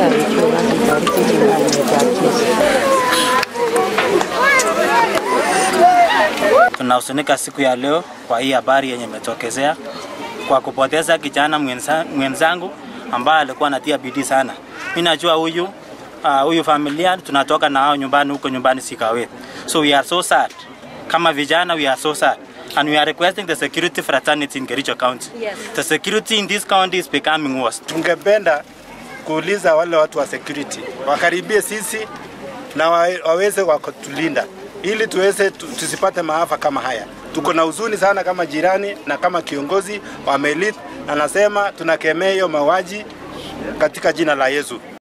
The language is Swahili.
Barikiwe na tubariki jina la Yesu. Tunahuzunika siku ya leo kwa hii habari yenye imetokezea kwa kupoteza kijana mwenza- mwenzangu ambaye alikuwa anatia bidii sana. Mimi najua huyu uh, huyu familia tunatoka na hao nyumbani huko nyumbani Sikawe. So we are so sad. Kama vijana we are so sad. And we are requesting the security fraternity in Kericho County. Yes. The security in this county is becoming worse. Tungependa kuuliza wale watu wa security wakaribie sisi na wa- waweze wakutulinda ili tuweze tu- tusipate maafa kama haya. Tuko na huzuni sana kama jirani na kama kiongozi wa Melit, na nasema tunakemea hiyo mauaji katika jina la Yesu.